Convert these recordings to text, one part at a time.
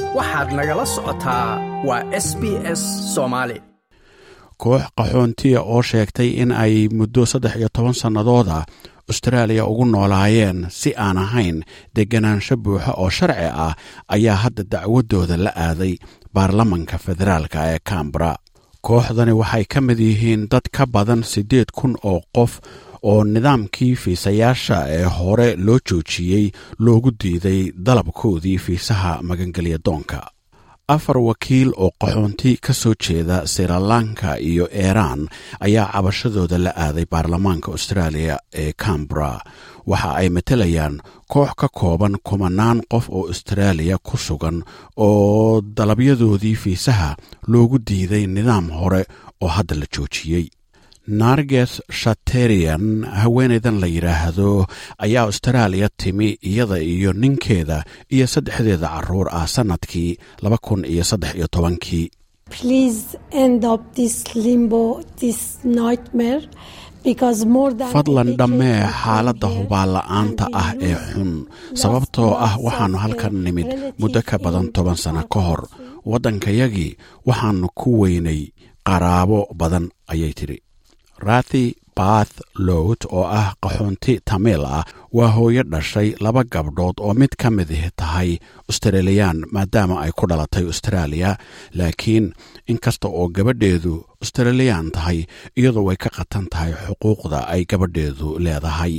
waxaad nagala socotaa waa s b s soomaali koox qaxoontiya oo sheegtay in ay muddo saddex iyo toban sannadooda austraaliya ugu noolaayeen si aan ahayn deganaansho buuxa oo sharci ah ayaa hadda dacwadooda la aaday baarlamanka federaalka ee cambara kooxdani waxay ka mid yihiin dad ka badan siddeed kun oo qof oo nidaamkii fiisayaasha ee hore loo joojiyey loogu diiday dalabkoodii fiisaha magangelya doonka afar wakiil oo qaxoonti ka soo jeeda sirilanka iyo iiraan ayaa cabashadooda la aaday baarlamaanka austraaliya ee cambara waxa ay matelayaan koox ka kooban kumanaan qof oo austraaliya ku sugan oo dalabyadoodii fiisaha loogu diiday nidaam hore oo hadda la joojiyey narges shaterian haweenaydan la yidhaahdo ayaa austraaliya timi iyada iyo ninkeeda iyo saddexdeeda caruur ah sannadkii laba kun iyo saddex iyo tobankii fadlan dhammee xaaladda hubaanla'aanta ah ee xun sababtoo ah waxaannu halkan nimid muddo ka badan toban sanno ka hor waddankayagii waxaannu ku weynay qaraabo badan ayay tidhi rathi bath lowt oo ah qaxoonti tamiil ah waa hooyo dhashay laba gabdhood oo mid ka mid tahay australiyaan maadaama ay ku dhalatay austraaliya laakiin inkasta oo gabadheedu australiyaan tahay iyadoo way ka qatan tahay xuquuqda ay gabadheedu leedahay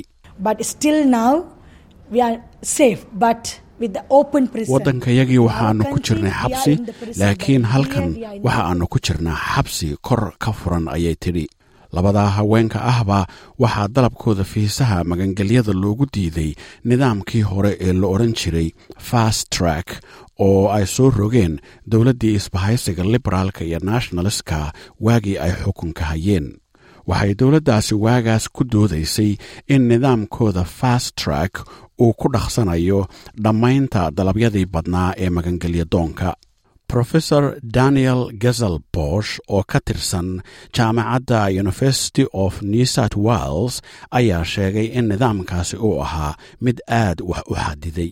waddankayagii waxaannu ku jirnay xabsi laakiin halkan waxa aannu ku jirnaa xabsi kor ka furan ayay tidhi labadaa haweenka ahba waxaa dalabkooda fiisaha magangelyada loogu diiday nidaamkii hore ee la odhan jiray fast track oo ay soo rogeen dowladdii isbahaysiga liberaalka iyo nationalistka waagii ay xukunka hayeen waxay dowladdaasi waagaas ku doodaysay in nidaamkooda fast track uu ku dhaqsanayo dhammaynta dalabyadii badnaa ee magangelya doonka rofesor daniel gezel bosh oo ka tirsan jaamacadda university of new south wales ayaa sheegay in nidaamkaasi uu ahaa mid aad wax u xadiday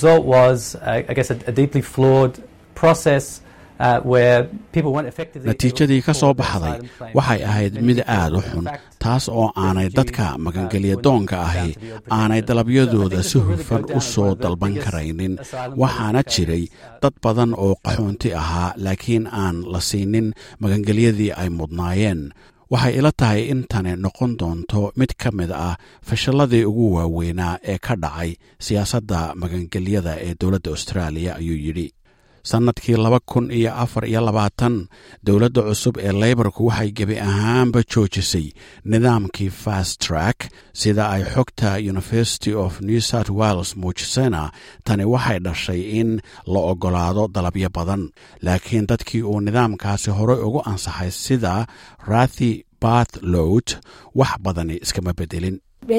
natiijadii ka soo baxday waxay ahayd mid aad u xun taas oo aanay dadka magangelya doonka ahi aanay dalabyadooda si hufan u soo dalban karaynin waxaana jiray dad badan oo qaxoonti ahaa laakiin aan la siinin magangelyadii ay mudnaayeen waxay ila tahay in tani noqon doonto mid ka mid ah fashalladii ugu waaweynaa ee ka dhacay siyaasadda magangelyada ee dowladda austraaliya ayuu yidhi sannadkii laba kun iyo afar iyo labaatan dowladda cusub ee leybarku waxay gebi ahaanba joojisay nidaamkii fast track sida ay xogta university of new south wales muujisayna tani waxay dhashay in la oggolaado dalabyo badan laakiin dadkii uu nidaamkaasi horey ugu ansaxay sida rathi bath lowt wax badani iskama bedelin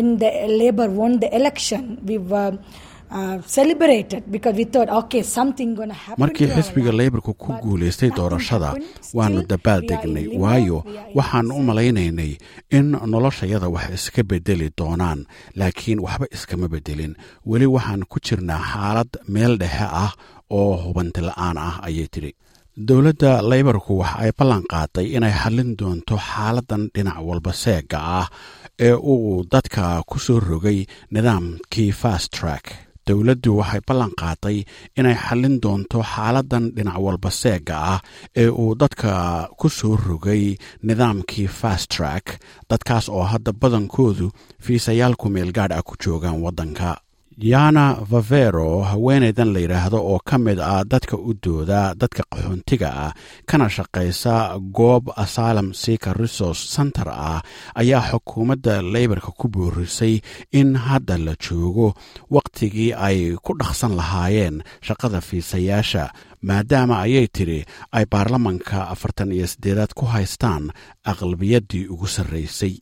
markii xisbiga leybarku ku guulaystay doorashada waannu dabaal degnay waayo waxaannu u malaynaynay in noloshayada wax iska bedeli doonaan laakiin waxba iskama bedelin weli waxaan ku jirnaa xaalad meel dhexe ah oo hubanti la'aan ah ayay tidhi dowladda leybarku waxa ay ballan qaaday inay xallin doonto xaaladan dhinac walba seega ah ee uu dadka ku soo rogay nidaamkii fast track dowladdu waxay ballan qaaday inay xallin doonto xaaladan dhinac walba seega ah ee uu dadka ku soo rogay nidaamkii fast track dadkaas oo hadda badankoodu fiisayaal ku meel gaadh ah ku joogaan waddanka yana vavero haweenaydan la yidhaahdo oo ka mid ah dadka u dooda dadka qaxoontiga ah kana shaqaysa goob asylum seeker resource center ah ayaa xukuumadda leybarka ku boorisay in hadda la joogo wakhtigii ay ku dhaqsan lahaayeen shaqada fiisayaasha maadaama ayay tidhi ay baarlamanka afartan iyo siddeedaad ku haystaan aqlabiyaddii ugu sarraysay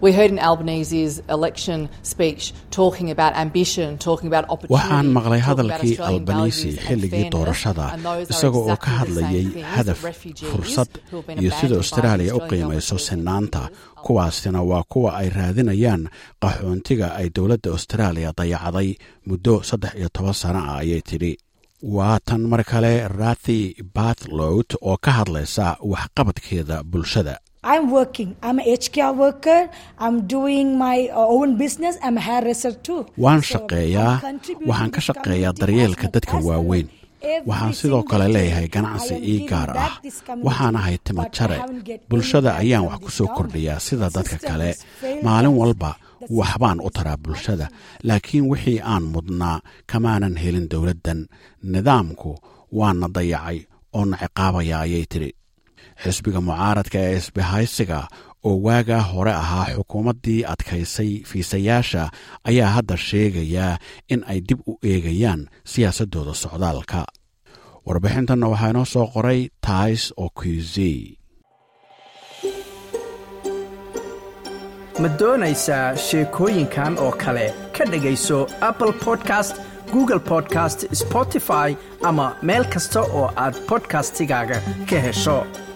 waxaan maqlay hadalkii albanisi xilligii doorashada isaga oo ka hadlayay hadaf fursad iyo sida austraaliya u qiimayso sinaanta kuwaasina waa kuwa ay raadinayaan qaxoontiga ay dowladda austraaliya dayacday muddo saddex iyo toban sano ah ayay tidhi waa tan mar kale rathi batlowt oo ka hadlaysa waxqabadkeeda bulshada I'm working. I'm a HKR worker. I'm doing my uh, own business. I'm a hairdresser too. waan So, shaqeeyaa I'm contributing waxaan to ka this shaqeeyaa community daryeelka as dadka much as I waaweyn want. Every waxaan sidoo single kale day, leeyahay I ganacsi am ii giving gaar back ah this community, waxaan ahay timo but I jare haven't get any bulshada back ayaan from wax ku this soo government. kordhiyaa sida The dadka system kale has failed maalin us. walba The waxbaan system u taraa is bulshada laakiin wixii aan mudnaa kamaanan helin dowladdan nidaamku waana dayacay oo na ciqaabaya ayay tidhi xisbiga mucaaradka ee isbahaysiga oo waagaa hore ahaa xukuumaddii adkaysay fiisayaasha ayaa hadda sheegayaa in ay dib u eegayaan siyaasaddooda socdaalka warbixintanna waxaa inoo soo qoray tais okuzi ma doonaysaa sheekooyinkan oo kale ka dhegayso apple podcast google podcast spotify ama meel kasta oo aad podcastigaaga ka hesho